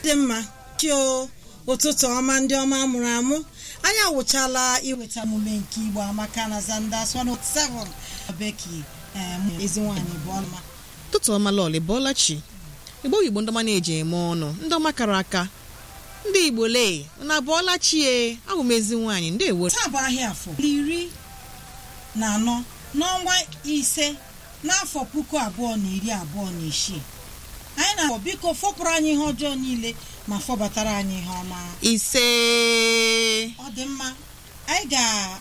dị mma chio ụtụtụ ọma ndị ọma mụrụ amụ anyị awụchala iweta omume nke igbo amaka na zanda 107 beki ezi nwaanyị bụ ọma ụtụtụ ọma lọlị bọọla chi igbo igbo ndị ọma na-eji eme ọnụ ndị ọma kara aka ndị igbo lee na bọọla chi e abụ m ezi nwaanyị ndị ewo taa bụ ahịa afọ iri na anọ n'ọnwa ise n'afọ puku abụọ na iri abụọ na isii anyị na-akpọ biko fọpụrụ anyị ihe ọjọọ niile ma fọbatara anyị ihe ọma ise ọ dị mma anyị ga